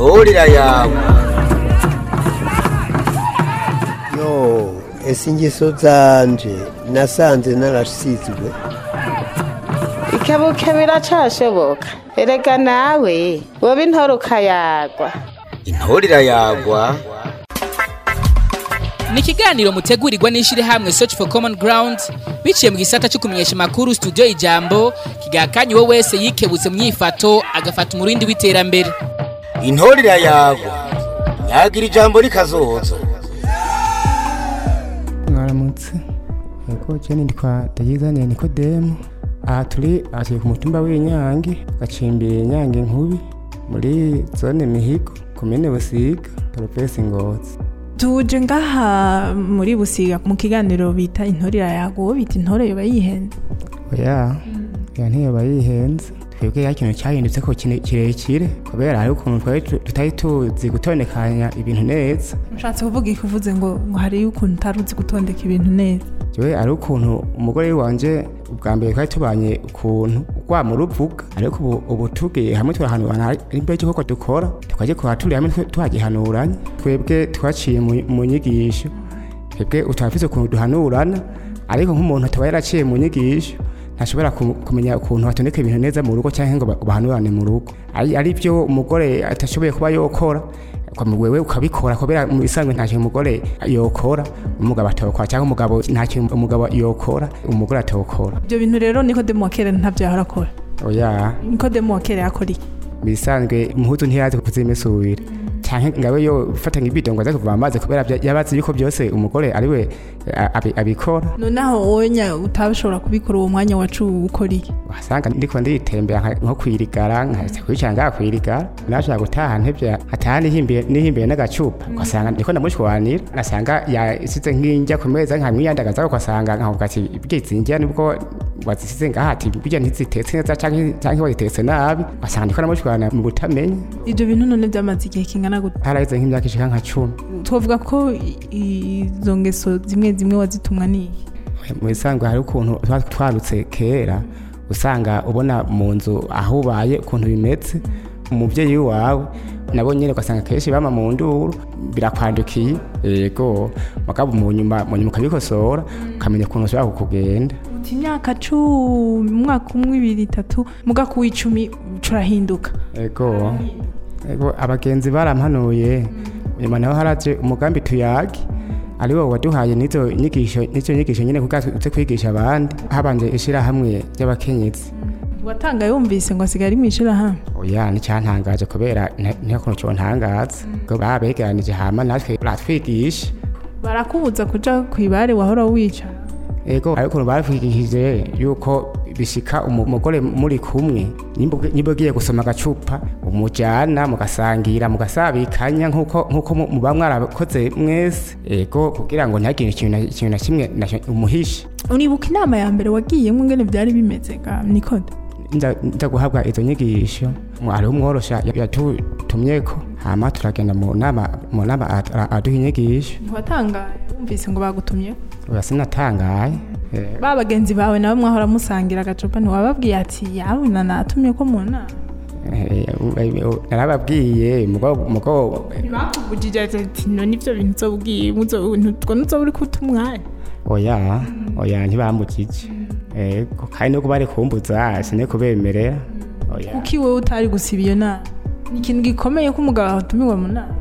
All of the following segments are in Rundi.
intorera yawe yo ese ingeso zanje nasanze narasizwe ikebuke biracashoboka erega nawe woba intore ukayagwa intorera yagwa ni ikiganiro mutegurirwa n'ishyirahamwe search for common ground biciye mu gisata cyo kumenyesha amakuru studio ijambo kigakanye uwo wese yikebutse mu myifato agafata umurindi w'iterambere intorera yagwa nyagira ijambo rikazoza mwaramutse yego jeni ndikwa ndayizaniye nikodemu aha turi aha turi ku mutumba w'inyange gacimbira inyange nkubi muri zone mihigo komine busiga porofesi ngozi tuje ngaha muri busiga mu kiganiro bita intorera yago bita intore yoba yihenze oya oya ntiyoba yihenze twebwe ya kintu cyahindutse ko kine- kirekire kubera hari ukuntu twari tu- tutari tuzi gutondekanya ibintu neza ushatse kuvuga ikuvuze ngo ngo hariyo ukuntu utari uzi gutondeka ibintu neza jewe ari ukuntu umugore wanje ubwa mbere twari tubanye ukuntu rwama ruvuga ariko ubu ubu tugiye hamwe turahanurana ari imbere y'uko dukora tukajya kuba turi hamwe twe- tuhagihanuranye twebwe twaciye mu- mu nyigisho twebwe utabafise ukuntu duhanurana ariko nk'umuntu ataba yaraciye mu nyigisho ntashobora kum- kumenya ukuntu batondeka ibintu neza mu rugo cyangwa ngo ba- bahanurane mu rugo ari ari byo umugore atashoboye kuba yokora kwa wewe ukabikora kubera mu isanzwe nta kintu umugore yokora umugabo atokora cyangwa umugabo nta kintu umugabo yokora umugore atokora ibyo bintu rero nikodemu wa kera ntabyo yahora akora oya nikodemu wa kera yakora iki bisanzwe impuzu ntiyazi kuzimesurira cyangwa ngawe yo fatanya ibido ngo aze kuvoma amazi kubera bya- yabazi yuko byose umugore ari we a- abi- abikora noneho wowe nya utabishobora kubikora uwo mwanya wacu ukora iki wasanga ndiko nditembera nka- nko kwirigara nkaza kwicara ngaha kwirigara nashaka gutaha ntevye ataha nihimbiye nihimbiye n'agacupa ugasanga ndiko ndamushwanira nasanga yasize nk'injya ku meza nkamwiyandagaza ugasanga nkavuga ati bwizi njya nibwo wazisize ngaha ati burya ntizitetse neza canke canke wazitetse nabi ugasanga ndiko ndamushwana mu butamenya ibyo bintu none byamaze igihe kingana gute haraheze nk'imyaka ishika nka cumi twavuga ko i- izo ngeso zimwe zimwe wazitumwa n'iyi mu bisanzwe hari ukuntu tuba twarutse kera usanga ubona mu nzu aho ubaye ukuntu bimeze umubyeyi wawe nabo nyine ugasanga kenshi bama mu nduru birakwandukiye yego mugabo mu nyuma mu nyuma ukabikosora ukamenya ukuntu ushobora kukugenda uti imyaka cumi umwaka umwe ibiri itatu mugaka w'icumi curahinduka yego yego abagenzi barampanuye nyuma naho haraje umugambi tuyage ari wo waduhaye n'izo nyigisho n'izo nyigisho nyine kugira tuze kwigisha abandi habanje ishirahamwe ry'abakenyezi watanga yumvise ngo asigaye ari mu ishirahamwe oya nicyantangaje kubera nta- nta kuntu cyontangaza ngo babegeranije hama natwe baratwigisha barakubuza kuja ku ibare wahora wicara ego ariko ukuntu batwigishije yuko bishika umu- umugore muri kumwe nimba ugi- nimba ugiye gusoma agacupa umujyana mugasangira mugasabikanya nk'uko nk'uko mu- muba mwarakoze mwese ego kugira ngo ntihagire ikintu na- ikintu na kimwe na- umuhishe uribuka inama ya mbere wagiyemo ngene byari bimeze ga nikode nza nza guhabwa izo nyigisho hariho umworosha yatutumyeko hama turagenda mu nama mu nama ara- aduha inyigisho ntiwatangaye wumvise ngo bagutumye oya sinatangaye Eh, ba bagenzi bawe nabo mwahora musangira agacupa ntiwababwiye ati yawe na natumye ko mu nama eh, eh, narababwiye mugo mugo ntibakuvugije ati none ibyo bintu uzobwiye utwo nuzo uri kuta umwanya oya oya ntibambukije ego kandi nuko bari kumbuza sine kubemerera oya kuko iwe utari gusiba iyo nama ni ikintu gikomeye ko umugabo atumiwe mu nama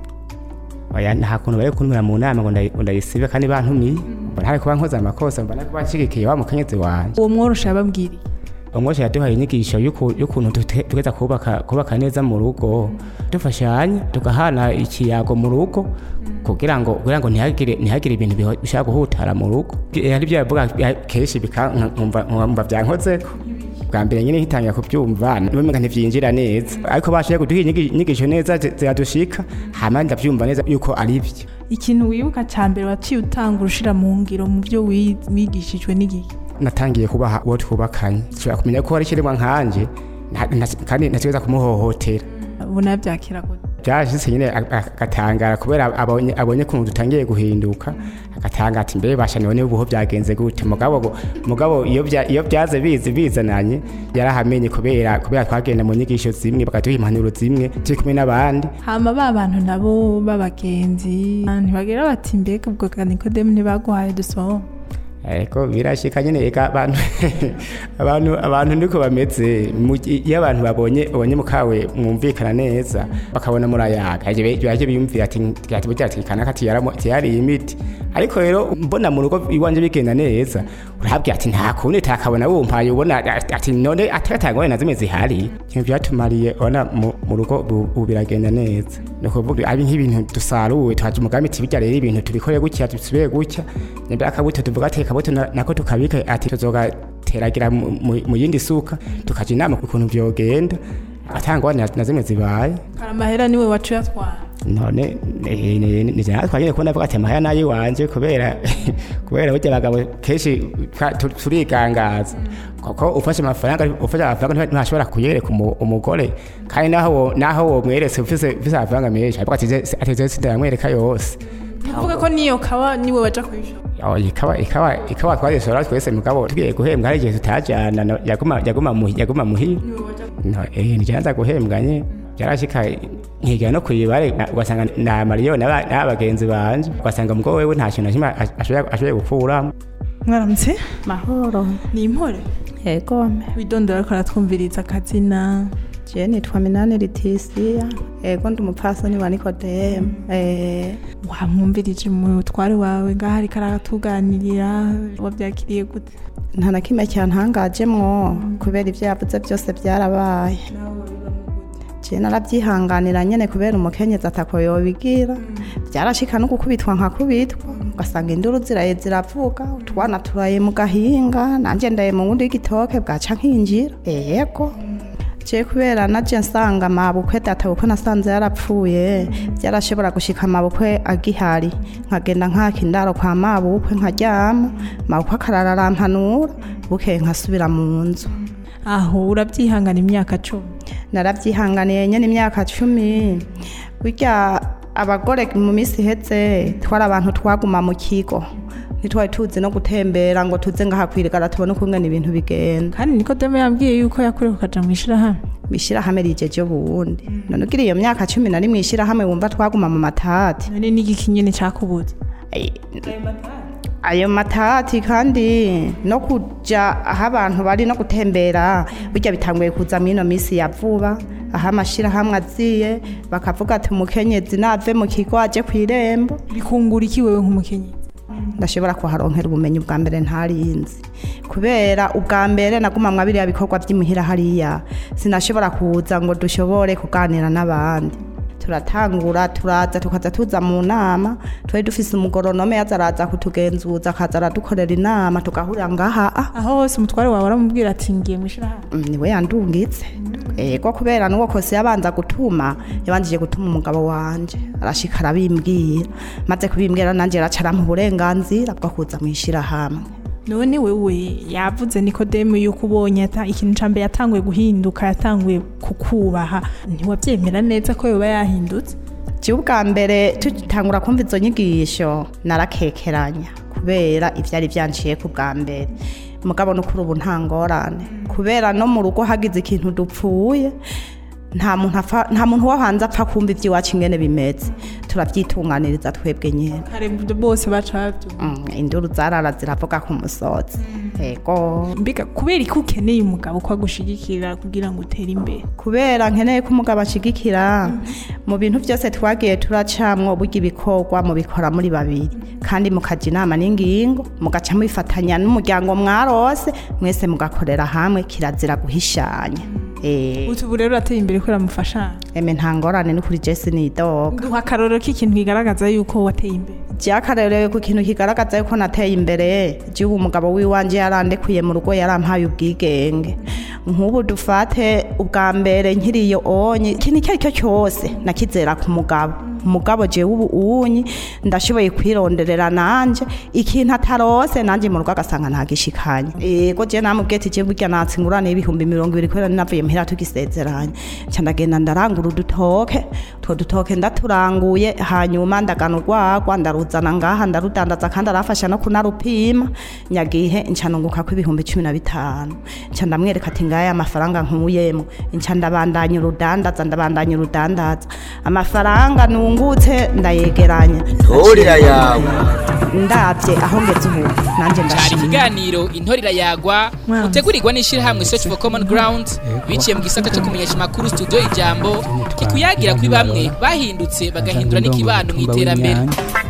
oya nta kuntu bari kuntumira mu nama ngo ndayi- ngo ndayisibe kandi bantumiye mbona hari kuba nkoze amakosa mbona kuba nshigikiye wa mukenyezi wanje uwo mworosha yababwiriye umwosha yaduhaye inyigisho y'uku- y'ukuntu dute- tugeza kubaka kubaka neza mu rugo dufashanya tugahana ikiyago mu rugo kugira ngo kugira ngo ntihagire ntihagire ibintu biho- bishaka guhutara mu rugo Eh, hari ibyo yavuga ya- kenshi bika- nka- nkumva nkumva byankozeko bwa mbere nyine nkitangira kubyumva numenga ntivyinjira neza ariko bashoboye kuduha inyigi- inyigisho neza zi- ziradushika hama ndavyumva neza yuko ari byo ikintu wibuka cya mbere waciye utanga urushira mu ngiro mu byo wi- wigishijwe n'igihe natangiye kubaha uwo twubakanye nshobora kumenya ko ari ikiremwa nkanje nta- nta- kandi ntategereza kumuhohotera ubu nabyakira gute byashitse nyine a- a- agatangara kubera abonye abonye kuntu dutangiye guhinduka agatanga ati mbe basha none ubuho byagenze gute mugabo mugabo iyo bya- iyo byaze bizi bizananye yarahamenye kubera kubera twagenda mu nyigisho zimwe bakaduha impanuro zimwe turi kumwe n'abandi hama ba bantu nabo b'abagenzi ntibagira bati mbega ubwo ka nikodemu ntibaguhaye dusoma Eko birashika nyene eka abantu abantu abantu ndiko bameze mu gi- iyo abantu babonye babonye mukawe mwumvikana neza bakabona murayaga aje baje biyumvira ati ati burya ati kana kati yaramo ati yari imiti ariko rero mbona mu rugo iwanje bigenda neza urabwira ati nta kundi takabona wumpaye ubona ati ati none atakatangwa na zimwe zihari ibyo byatumariye ona mu mu rugo ubu ubu biragenda neza ni ukuvuga ari nk'ibintu dusaruwe twaje umugambi ati bijya rero ibintu tubikore gutya dusubire gutya nimba akabuto tuvuga ati akabuto na- nako tukabika ati tuzogateragira mu- mu- mu yindi suka tukaja inama ukuntu vyogenda atangwa na na zimwe zibaye amahera niwe wacu yatwara none nije natwa nyine kubona avuga ati amahera nayo iwanje kubera kubera burya abagabo kenshi twa- tu- turigangaza kuko ufashe amafaranga ufashe amafaranga ntiba- ntashobora kuyereka umu- umugore kandi naho wo- naho wo mweretse ufise ufise amafaranga menshi avuga ati "Je- ati je sindayamwereka yose uvuga ko niyo kawa niwe waja kuyishora Oh, ikawa ikawa ikawa twarisora twese mugabo tugiye guhembwa hari igihe tutajana no- yaguma yaguma muhi yaguma muhi no eh nijanza guhembwa nye yarashika nkigira no kuyibare na- ugasanga na Mario n'aba- n'abagenzi banje ugasanga umugabo wewe nta kintu na kimwe ash- ashoboye ashoboye gukuramo mwaramutse mahoro ni impore egome widondora ariko aratwumviriza akazina je nitwa minani litisiya ego ndi umupfasoni wa nikodemu eh, wamwumvirije umutware wawe ngaho ariko aratuganirira wabyakiriye gute nta na kimwe cyantangajemwo kubera ibyo yavuze byose byarabaye je narabyihanganira nyene kubera umukenyezi atako yobigira byarashika no gukubitwa nkakubitwa ugasanga induru ziraye ziravuga utwana turaye mu gahinga nanje ndaye mu wundi w'igitoke bwaca nkinjira yego je kubera naje nsanga mabukwe data kuko nasanze yarapfuye byarashobora gushika mabukwe agihari nkagenda nkaka indaro kwa mabukwe nkaryama mabukwe akarara arampanura bukeye nkasubira mu nzu aho urabyihangana imyaka cumi narabyihanganiye nyine imyaka cumi burya abagore mu minsi ihetse twari abantu twaguma mu kigo ntitwari tuzi no gutembera ngo tuze ngahakwirigara tubone ukungana ibintu bigenda kandi nikodemu yambwiye yuko yakuriye kukaja mu ishirahamwe ishyirahamwe rigeje ubundi none ugira iyo myaka cumi na rimwe ishyirahamwe wumva twaguma mu matati none n'igiki nyene cakubuze Ay- ayo matati kandi no kuja aho abantu bari no gutembera burya bitanguye kuza muri ino minsi ya vuba aho amashyirahamwe aziye bakavuga ati umukenyezi nave mu kigo aje ku irembo bikungura iki wewe nk'umukenyezi ndashobora kuharonkera ubumenyi bwa mbere ntarinzi kubera ubwa mbere naguma mwa biriya bikorwa by'imuhira hariya sinashobora kuza ngo dushobore kuganira n'abandi turatangura turaza tukaza tuza mu nama twari dufise umugoronome yaza araza kutugenzuza akaza aradukorera inama tugahurira ngaha ah, aho hose umutware wawe aramubwira ati ngiye mu ishirahamwe mm, niwe yandungitse ego kubera n'uwo kose yabanza gutuma yabanjije gutuma umugabo wanje arashika arabimbwira maze kubimbwira nanjye araca arampa uburenganzira bwo kuza mu ishyirahamwe none wewe yavuze nikodemu yuko ubonye ata- ikintu ca mbere yatanguye guhinduka yatanguye kukubaha ntiwabyemera neza ko yoba yahindutse jewe ubwa mbere tutangura kumva izo nyigisho narakekeranya kubera ivyari vyanciye ku bwa mbere mugabo no kuri ubu nta ngorane kubera no mu rugo hagize ikintu dupfuye nta muntu apfa- nta muntu wo hanze apfa kumva ivy'iwacu ingene bimeze turabyitunganiriza twebwe nyene kare bose baca bavyumva Mm, induru zarara ziravuga ku musozi ego mbega kubera iki ukeneye umugabo ko agushigikira kugira ngo utere imbere kubera nkeneye ko umugabo ashigikira mu bintu byose twagiye turacamwo burya ibikorwa mubikora muri babiri kandi mukaja inama n'ingingo mugaca mubifatanya n'umuryango mwarose mwese mugakorera hamwe kirazira guhishanya Eh, utu ubu rero urateye imbere kubera mufashanya eme nta ngorane ni kuri jesi nidoga duha akarorero k'ikintu kigaragaza yuko wateye imbere byakarerewe ku kintu kigaragaza yuko nateye imbere igihugu umugabo w'iwanje yarandekuye mu rugo yarampaye ubwigenge nk'ubu dufate ubwa mbere nkiriyo onye ikintu icyo ari cyo cyose nakizera ku mugabo mugabo jewe ubu uwunyi ndashoboye kwironderera nanje ikintu atarose nanje mu rugo agasanga ntagishikanye yego je namubwiye ati je burya natse ingurane y'ibihumbi mirongo ibiri kubera navuye muhira tugisezeranye nca ndagenda ndarangura udutoke utwo dutoke ndaturanguye hanyuma ndagana urwagwa ndaruzana ngaha ndarudandaza kandi arafasha no kunarupima nyagihe nca nunguka ko ibihumbi cumi na bitanu nca ndamwereka ati ngaya amafaranga nkuyemo nca ndabandanya urudandaza ndabandanya urudandaza amafaranga nungutse ndayegeranya intorera yawe ndabye aho ngeze ubu nanjye cyari ndashima ikiganiro intorera yagwa Mwanza. utegurirwa n'ishyirahamwe search for common ground biciye mu gisata cyo kumenyesha amakuru studio ijambo kikuyagira kuri bamwe bahindutse bagahindura n'ikibano mu iterambere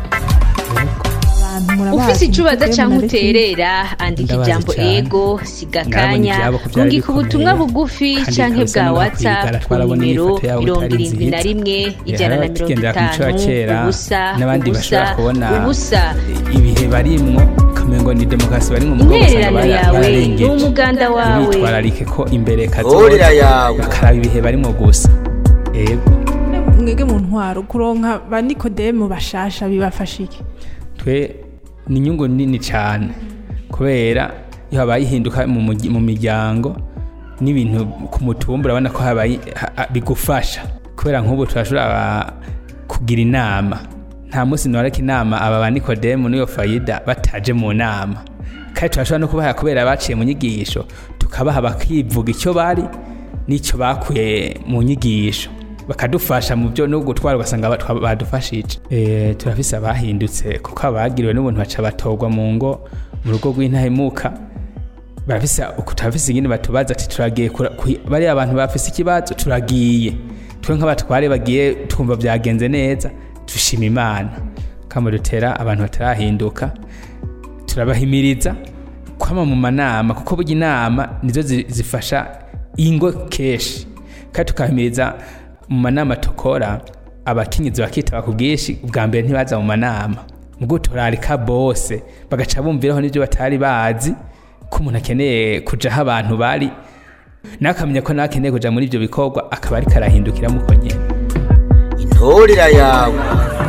abantu murabazi ufise icubaza mutwe canke munareke uterera andika Ndabazi ijambo cane. ego siga Nabonye akanya ivyabo ko vyari rungika ubutumwa bikomeye, bugufi kandi canke kabisa bwa no whatsapp kwigara ku twarabona nimero ifoto yabo mirongo itari irindwi na nziza. rimwe ijana na hari mirongo abakigendera ku mico ya itanu kera, ubusa n'abandi bashobora ubusa kubona ubusa ibihe barimwo ukamengo ni demokarasi barimwo mu bwoko usanga intererano bara- yawe bararengeje n'umuganda wawe bitwararike ko imbere intorera kazoza yawe bakaraba ibihe barimwo gusa ego mwege mu ntwaro kuronka ba nikodemu bashasha bibafasha iki twe ni inyungu nini cyane kubera iyo habaye ihinduka mu mugi- mu miryango n'ibintu ku mutumba urabona ko habaye ha- ha- bigufasha kubera nk'ubu turashobora kugira inama nta munsi ntoreka inama aba ba nikodemu n'iyo fayida bataje mu nama kandi turashobora no kubaha kubera baciye mu nyigisho tukabaha bakivuga icyo bari n'icyo bakuye mu nyigisho bakadufasha mu byo no gutwara ugasanga ba- twa- badufashije Eh, turafise abahindutse kuko abagiriwe n'ubuntu baca batorwa mu ngo mu rugo rw'intahemuka barafise uku turafise ingene batubaza ati turagiye kura- kwi- bariya abantu bafise ikibazo turagiye twe nk'abatware bagiye twumva byagenze neza dushima imana kama dutera abantu batarahinduka turabahimiriza kwama mu manama kuko burya inama nizo zi- zifasha ingo kenshi kandi tukahimiriza mu manama tukora abakenyezi bakitaba ku bwinshi ubwa mbere ntibaza mu manama ubwo turarika bose bagaca bumviraho n'ibyo batari bazi ko umuntu akeneye kuja aho abantu bari nawe akamenya ko nawe akeneye kuja muri ibyo bikorwa akaba ariko arahindukiramo uko nyene intorera yawe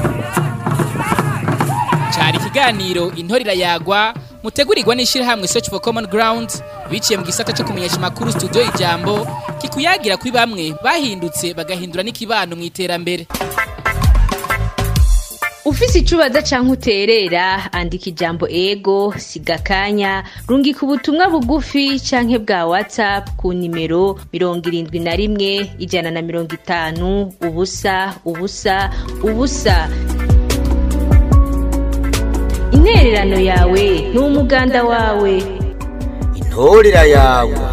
cyari ikiganiro intorera yagwa mutegurirwa n'ishyirahamwe search for common ground biciye mu gisata cyo kumenyesha amakuru studio ijambo kikuyagira kuri bamwe bahindutse bagahindura n'ikibano mu iterambere ufise icubaza canke uterera andika ijambo ego siga akanya rungika ubutumwa bugufi canke bwa whatsapp ku nimero mirongo irindwi na rimwe ijana na mirongo itanu ubusa ubusa ubusa intererano yawe ni umuganda wawe intorera yawe